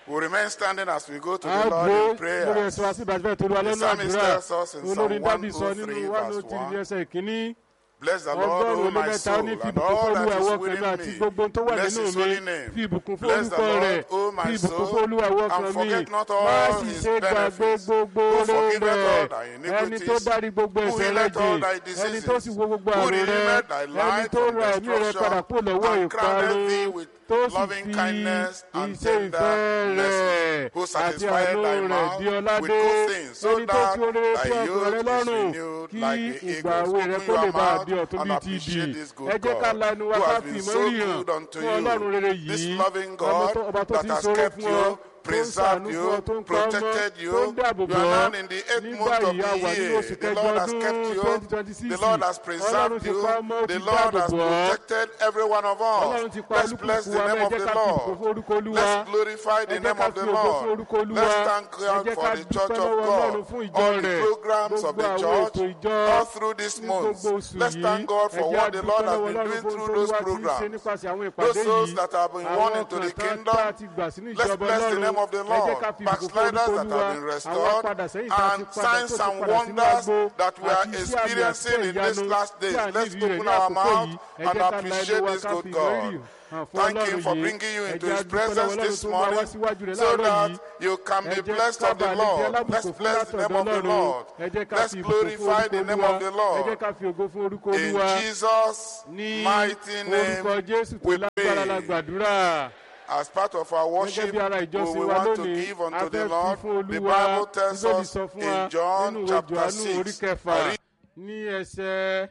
We remain standing as we go to a the Lord gbé in prayer. lórí ẹsẹ̀ wa sí ìbàjẹ́ tó lọ lọ́nà psalmist àdúrà tells us in olórí Psalm dábì sọ 103 nínú one verse oh three ní 1. ẹsẹ̀ ìkíní Bless the Lord, ọgọ́rùn-ún O ó lé my mẹ́ta ó soul, ní fi and ìbùkún all fún olúwa that ẹ̀wọ́ is kan within mi àti me. gbogbo ohun tó wà Bless nínú his mi holy name. fi ìbùkún fún Bless the orúkọ Lord, rẹ̀ O my fi ìbùkún soul, fún olúwa ẹ̀wọ́ and kan mi forget not má all sì his ṣe gbàgbé benefits. gbogbo Who oore forgiveth all rẹ̀ thy ẹni tó iniquities, dárí gbogbo who ẹ̀ṣẹ̀ rẹ̀ healeth all thy jì ẹni tó sì diseases, wo gbogbo who àrùn rẹ̀ redeemeth thy ẹni life tó from ra ẹ̀mí rẹ̀ padà kúrò lọ́wọ́ destruction, and crowned ìparun thee with tó sì loving fi kindness and iṣẹ́ ìfẹ́ tender mercy, rẹ̀ who àti satisfied àánú thy rẹ̀ mouth di with ọládé good things, so ẹni tó that fi oore thy fún ọkàn rẹ̀ youth is lọ́rùn renewed kí like the ìgbà eagles. òwe rẹ̀ Open kó lè your bá a mouth di ọ̀tún and bíi ti appreciate ìdì this ẹ good jẹ́ ká God lanu wa who ká has fi been so ìmọ̀rí hàn good unto fún ọlọ́run rere you. This yìí loving ọmọ God tó- ọba tó that ti has ṣoore kept fún ọ you, tó ń ṣàánú preserved fún ọ you, tó ń pa ọmọ protected tó you. ń dáàbò You bò are ọ́ now in the eighth nígbà month of yìí a wà the nínú year. oṣù The kẹjọ Lord has ọdún kept you. twenty twenty six The Lord has ọlọ́run preserved ti you. pa ọmọ ó ti The Lord dáàbò has bò ọ́ protected every one of ọlọ́run us. ti pa Let's bless olúkúlùkù the wa name ẹ of jẹ́ the ká fi ìbùkún Lord. fún orúkọ olúwa Let's glorify the ẹ jẹ́ name ká of fi the ògo fún Lord. orúkọ olúwa Let's thank ẹ God jẹ́ for ká the dúpẹ́ church of lọ́wọ́ ọlọ́run God, fún ìjọ all the rẹ̀ programs of gbogbo the àwọn church, ètò ìjọ all through this ní month. gbogbo oṣù Let's yìí thank God ẹ for jẹ́ what the àdúpẹ́ Lord has lọ́wọ́ been ọlọ́run doing fún through ohun those tó olúwa ti ń ṣe programs. nípasẹ̀ àwọn Those ìpàdé souls yìí that have been àwọn won into ọkàn the tán tá a kingdom, ti gbà sínú Let's ìjọba bless the ọlọ́run name of the ẹ jẹ́ Lord. ká fi ìbùkún fún Backsliders orúkọ that olúwa have been àwọn restored padà sẹ́yìn tá a ti and padà tó signs ti and padà sínú wonders agbo that we are àti iṣẹ́ àmì àti experiencing in these ìyanu last tí days. à ń Let's nídìí rẹ̀ open ní our àkókò mouth yìí ẹ and jẹ́ ká la ẹnu appreciate wa this ká good fi God. ìmọ̀rírì hàn fún Thank ọlọ́run Him for yìí bringing you ẹ into jẹ́ His àdúpẹ́ lọ́wọ́ presence ọlọ́run this tó bá wá morning síwájú rẹ̀ so láàárọ̀ that yìí you can ẹ be jẹ́ blessed ká of the bàa lè di Lord. alábùkún Let's fún bless the látọ̀dọ̀ name of the ọlọ́run Lord. ẹ jẹ́ ká Let's fi ìbùkún fún glorify orúkọ the name olúwa of the ẹ jẹ́ Lord. ká fi ògo fún orúkọ In olúwa Jesus' ní mighty orúkọ name, jésù tó we lágbára la pray. gbàdúrà As part of our gẹ́gẹ́ worship, bí ara we ìjọsìn will wa want to lónìí give a unto fẹ́ the fi Lord. fún The olúwa Bible tells bíbélì us sọ fún wa in John nínú ìwé chapter johannu orí 6. kẹfà ní ẹsẹ̀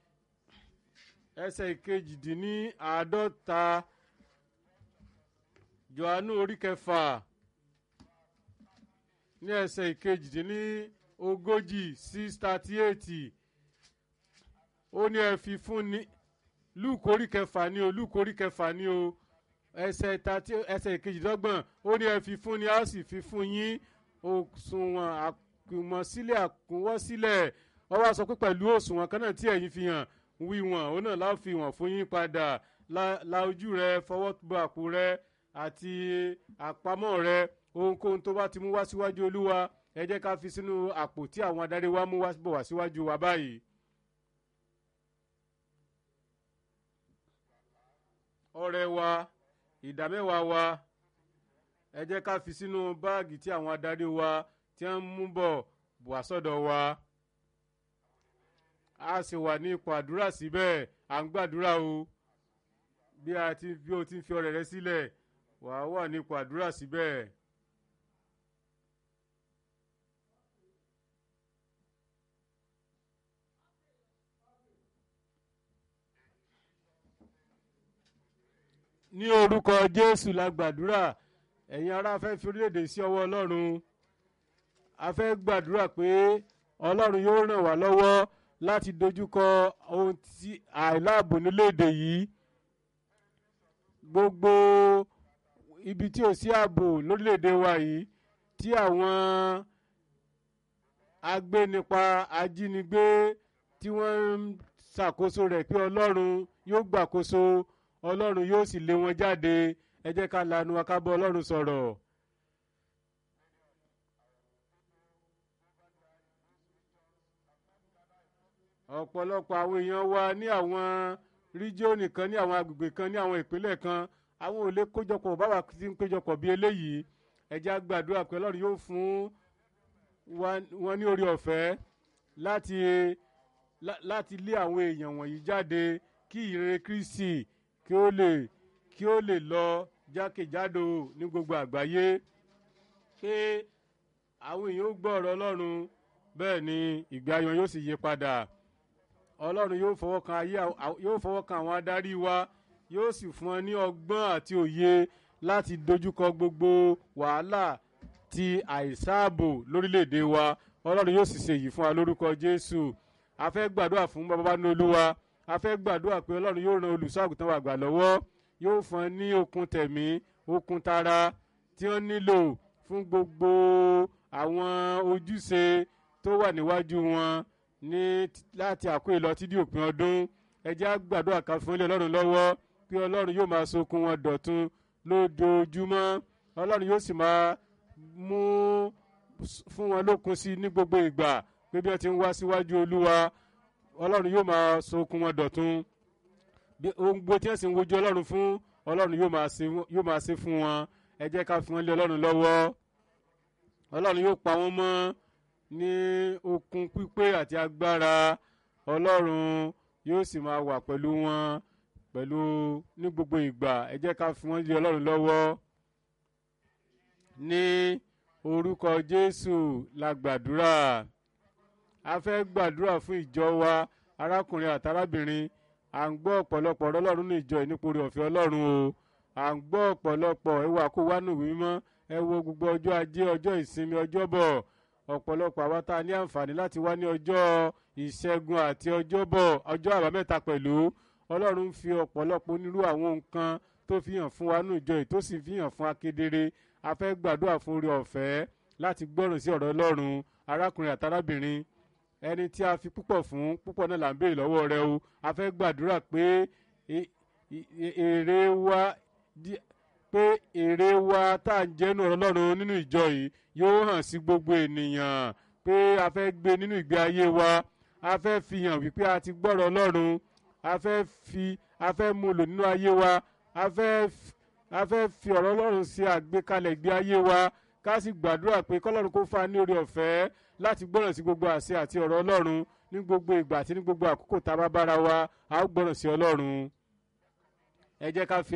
ẹsẹ̀ ìkejìdínláàádọ́ta johannu orí kẹfà ní ẹsẹ̀ ìkejìdínlógójì six thirty eight ó ní ẹ fi fún ni luke orí kẹfà ni o luke orí kẹfà ni o ẹsẹ̀ tàti ẹsẹ̀ ìkejìdọ́gbọ̀n ó ní ẹ fi fún ni a ó sì fi fún yín òṣùwọ̀n àkùmọ̀sílẹ̀ àkúnwọ́sílẹ̀ wọ́n wá sọ pé pẹ̀lú òṣùwọ̀n kan náà tí ẹ̀yin fi hàn wíwọ̀n òun náà láò fi wọ̀n fún yín padà la la ojú rẹ fọwọ́ bọ àpò rẹ àti àpamọ́ rẹ ohunkóhun tó bá ti mú wá síwájú olúwa ẹ jẹ́ ká fi sínú àpò tí àwọn adarí wa mú wá bọ̀ wá síwájú wa báyìí. ọrẹ wa ìdámẹ́wàá wa ẹ jẹ́ ká fi sínú báàgì tí àwọn adarí wa tí wọ́n mú bọ̀ wá sọ́dọ̀ wa a sì wà ní ipò àdúrà síbẹ̀ à ń gbàdúrà o bí a ti bí o ti ń fi ọrẹ rẹ sílẹ̀ wà á wà ní ipò àdúrà síbẹ̀. ní orúkọ jésù la gbàdúrà ẹ̀yin ará fẹ́ fi orílẹ̀-èdè sí ọwọ́ ọlọ́run a fẹ́ gbàdúrà pé ọlọ́run yóò ràn wá lọ́wọ́ láti dojúkọ ohun tí àìláàbò nílé-èdè yìí gbogbo ibi tí ò sí ààbò lórílẹ̀-èdè wa yìí tí àwọn agbénipa ajínigbé tí wọ́n ń ṣàkóso rẹ̀ pé ọlọ́run yóò gbàkóso ọlọ́run yóò sì lé wọn jáde ẹ jẹ́ ká lanu wa ká bọ́ ọlọ́run sọ̀rọ̀. ọ̀pọ̀lọpọ̀ àwọn èèyàn wa ní àwọn ríjíọ̀nì kan ní àwọn agbègbè kan ní àwọn ìpínlẹ̀ kan àwọn ò lè kójọpọ̀ báwa ti ń péjọpọ̀ bí eléyìí ẹ jẹ́ á gbàdúrà pé ọlọ́run yóò fún wọn ní orí ọ̀fẹ́ láti láti lé àwọn èèyàn wọ̀nyí jáde kí ìrere kristi kí ó lè kí ó lè lọ jákèjádò ní gbogbo àgbáyé pé àwọn èèyàn ó gbọ́ ọ̀rọ̀ ọlọ́run bẹ́ẹ̀ ni ìgbé ayọ̀ yóò sì yí padà ọlọ́run yóò fọwọ́ kan ayé yóò fọwọ́ kan àwọn adarí wa yóò sì fún ọ ní ọgbọ́n àti òye láti dojúkọ gbogbo wàhálà ti àìsáàbò lórílẹ̀‐èdè wa ọlọ́run yóò sì ṣe èyí fún wa lórúkọ jésù a fẹ́ gbàdúrà fún bàbá ní olúwa a fẹ́ gbàdúrà pé ọlọ́run yóò ran olùṣọ́àgùtàn wa gbà lọ́wọ́ yóò fún ọ ní okun tẹ̀mí okun tara tí wọ́n nílò fún gbogbo àwọn ojúṣe tó wà níwájú wọn ní láti àkó ìlọ tí di òpin ọdún ẹ jẹ́ á gbàdúrà ká fún ilé ọlọ́run lọ́wọ́ pé ọlọ́run yóò máa sokun wọn dọ̀tun lójoojúmọ́ ọlọ́run yóò sì máa mú fún wọn lókun sí ní gbogbo ìgbà pé bí wọ́n ti ń wá síwájú olúwa ọlọ́run yóò máa sokun wọn dọ̀tun bí ohun gbogbo tí wọ́n sì ń wojú ọlọ́run fún ọlọ́run yóò máa ṣe yóò máa ṣe fún wọn ẹ jẹ́ ká fi wọ́n lé ọlọ́run lọ́wọ́ ọlọ́run yóò pa wọ́n mọ́ ní okun pípé àti agbára ọlọ́run yóò sì máa wà pẹ̀lú wọn pẹ̀lú ní gbogbo ìgbà ẹ jẹ́ ká fi wọ́n lé ọlọ́run lọ́wọ́ ní orúkọ jésù la gbàdúrà a fẹ́ gbàdúrà fún ìjọ wa arákùnrin àtàrábìnrin à ń gbọ́ ọ̀pọ̀lọpọ̀ ọ̀rọ̀ ọlọ́run ní ìjọ ìnípòrí ọ̀fẹ́ ọlọ́run o à ń gbọ́ ọ̀pọ̀lọpọ̀ ẹwà kó wá nù mímọ́ ẹ wo gbogbo ọjọ́ ajé ọjọ́ ìsinmi ọjọ́bọ̀ ọ̀pọ̀lọpọ̀ àwa tá a ní àǹfààní láti wá ní ọjọ́ ìṣẹ́gun àti ọjọ́bọ̀ ọjọ́ àbámẹ́ta pẹ̀lú ọlọ́run ń fi ọ̀pọ̀lọpọ̀ onírú àwọn nǹkan tó fi hàn fún wa nù ìjọ yìí tó sì fi hàn fún akedere a fẹ́ gbàdúrà fún orí ọ̀fẹ́ láti gbọ́ràn sí ọ̀rọ̀ ọlọ́run arákùnrin àtàrábìnrin ẹni tí a fi púpọ̀ fún púpọ̀ náà là ń béèrè lọ́wọ́ rẹ o a fẹ́ gbàdúrà pé èrè wa pé èrè wa tá à ń jẹ́nu ọ̀rọ̀ ọlọ́run nínú ìjọ yìí yóò hàn sí gbogbo ènìyàn pé a fẹ́ gbé nínú ìgbé ayé wa a fẹ́ fi hàn wípé a ti gbọ́rọ̀ ọlọ́run a fẹ́ fi a fẹ́ mú lò nínú ayé wa a fẹ́ a fẹ́ fi ọ̀rọ̀ ọlọ́run ṣe àgbékalẹ̀ ìgbé ayé wa ká sì gbàdúrà pé kọ́lọ́run kó fa ní orí ọ̀fẹ́ láti gbọ́ràn sí gbogbo àṣẹ àti ọ̀rọ̀ ọlọ́run ní gbogbo ìgbà àti ní gbogbo àkókò tá a bá bára wa a ó gbọ́ràn sí ọlọ́run ẹ jẹ́ ká fi